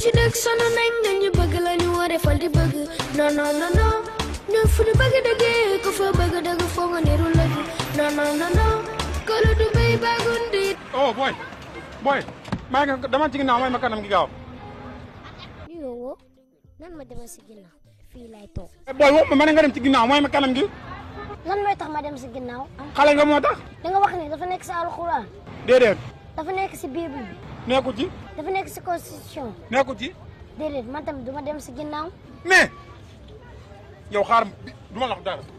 ci dëkk sonn nañ nga ñu bëgg la ñu war a fal di bëgg non non non non ñun fu ñu bëgg dëggee ku fa bëgg dëgg foo nga niru lëgg non non non non kolo du béy baagundi oh boy boy maa ngi dama ci ginnaaw may ma kanam gi gaaw yow nan ma demal si ginnaaw fii lay toog boy wax ma ma ne nga dem ci ginnaaw may ma kanam gi lan mooy tax ma dem si ginnaaw xale nga moo tax da nga wax ni dafa nekk si alxuraan déedéet dafa nekk si bible bi nekku ci dafa nekk si constitution nekku ci déedéet man tamit du ma dem si ginnaaw mais yow xaar du ma la wax dara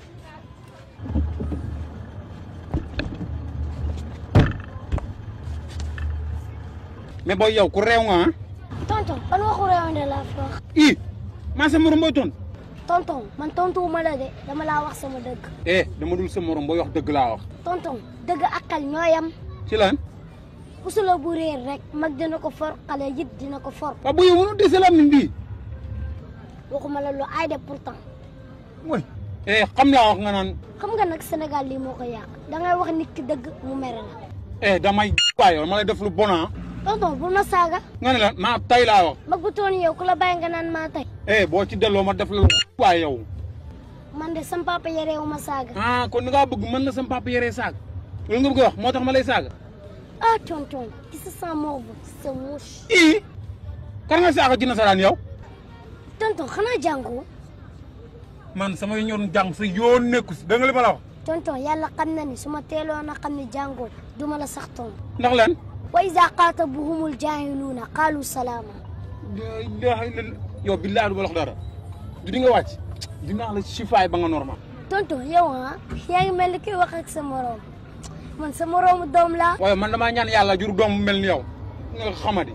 mais booy yow ku réew nga ah tonton ban waxu réewande laa fi wax ii maa sa morom booy ton tonton man tontuwuma la de dama laa wax sama dëgg eh dama dul sa morom booy wax dëgg laa wax tonton dëgg ak xel ñooyam ci lan pusula bu réer rek mag dina ko for xale yit dina ko for waaw bu yow mënu dese la min bii waxuma la lu ay de pourtant mooy eh xam laa wax nga naan xam nga nag Sénégal lii moo ko yàq da ngay wax nit ki dëgg mu mere la eh damay waay yow ma lay def lu bon ah tonton bu ma saaga nga ne la maa tay laa wax mag bu toon yow ku la bàyyi nga naan maa tey eh boo ci delloo ma def la lu waay yow man de sam papa yereewu ma saaga ah kon ni ngaa bëgg mën na sama papa yoree saag loolu nga bëgg a wax moo tax ma lay saaga ah tonton qui se sent morve c'est mouche ii kan nga saaga ci nasaraan yow tonton xanaa jàngoo man sama ñoon jàng sa yoon nekku si da nga li ma la wax tonton yàlla xam na ni su ma teeloon a xam ni jàngoo duma la sax tomb ndax lan wa iza qaatabuhumul jaahiluuna qaalu salaama la ilaha illallah yow billahi du ma la wax dara du di nga wàcc dinaa la sifaay ba nga normal tonton yow ah yaa ngi mel ni kuy wax ak sa moroom man sa moroomu doom laa waaye man damaa ñaan yàlla jur doom bu mel ni yow nga xamadi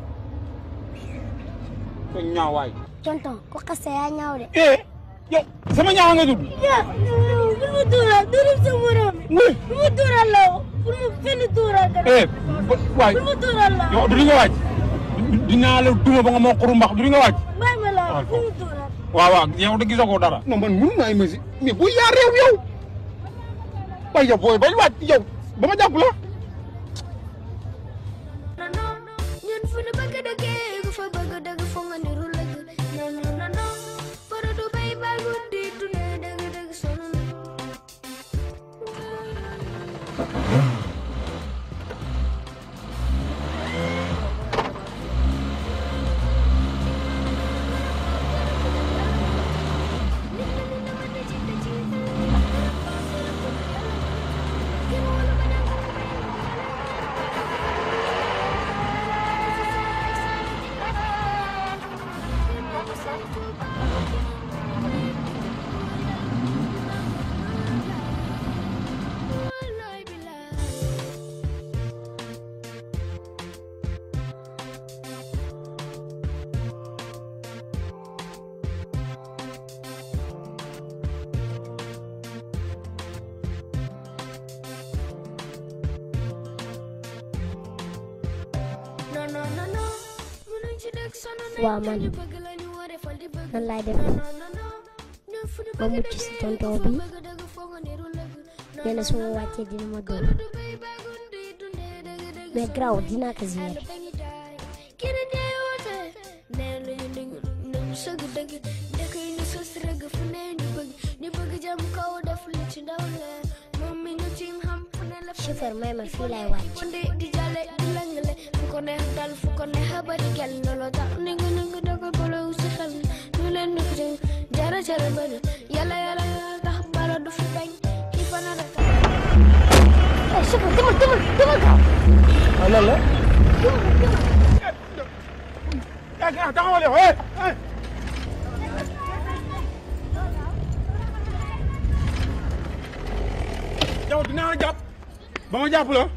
ko ñaawaay tonton ku xase yaa ñaaw de eh yow sama ñaawa nga tudd ya bul ma tuural tuural sa moroom oui bul ma tuural la bul ma fenn tuural ka eh waay bul ma tuural la yow du di nga wàcc dinaa la duma ba nga moo xuru mbax du di nga wàcc bàyyi ma la waaw. bul ma tuural waaw waaw yow da gisagoo dara. non man mënu maa imaginer mais bu yaa réew yow waaye yow booy bañ wàcc yow ba ma jàpp la. non non ñun fu ñu bëgg dëggee ku fa bëgg dëgg foo nga niru lëgg non non non non kolo du béy baagundi dundee dëgg dëgg sonn nañ Wallaay billaay non non non non mënuñ ci dëkk sonn nañ Waaw, man. ñu bëgg la ñu war a fal di bëgg nan laay def non non non non ñun fu ñu ba bëgg mucc si dëggee tonton ku fa bi bëgg dëgg foo nga niru lëgg non nee na non su ma non wàccee dina ma dóor kolo du béy baagundi dundee dëgg dëgg mais graw dinaa ko xale gérer ba ngi jaay keneen yaay woote nee lu ñu dëgg nañu sëgg dëgg dëkk yi ñu sos rëgg fu ne ñu bëgg ñu bëgg jëm kaw def li ci ndaw le moom mi ñu ci xam fu ne la chauffeur may ma fii lay wàcc wande di jale di langale fu ko neex dal fu ko neex bari gel looloo tax ni nga ni nga dogal bolo si xel ñu leen ni ko jëm jara jara bëri yàlla yàlla yàlla tax bala du fi bañ ki fa na rek eh chauffeur demal demal demal gaaw waaw loolu la. demal demal ah ah taxawal yow eh eh. yow dinaa la jàpp ba ma jàpp la.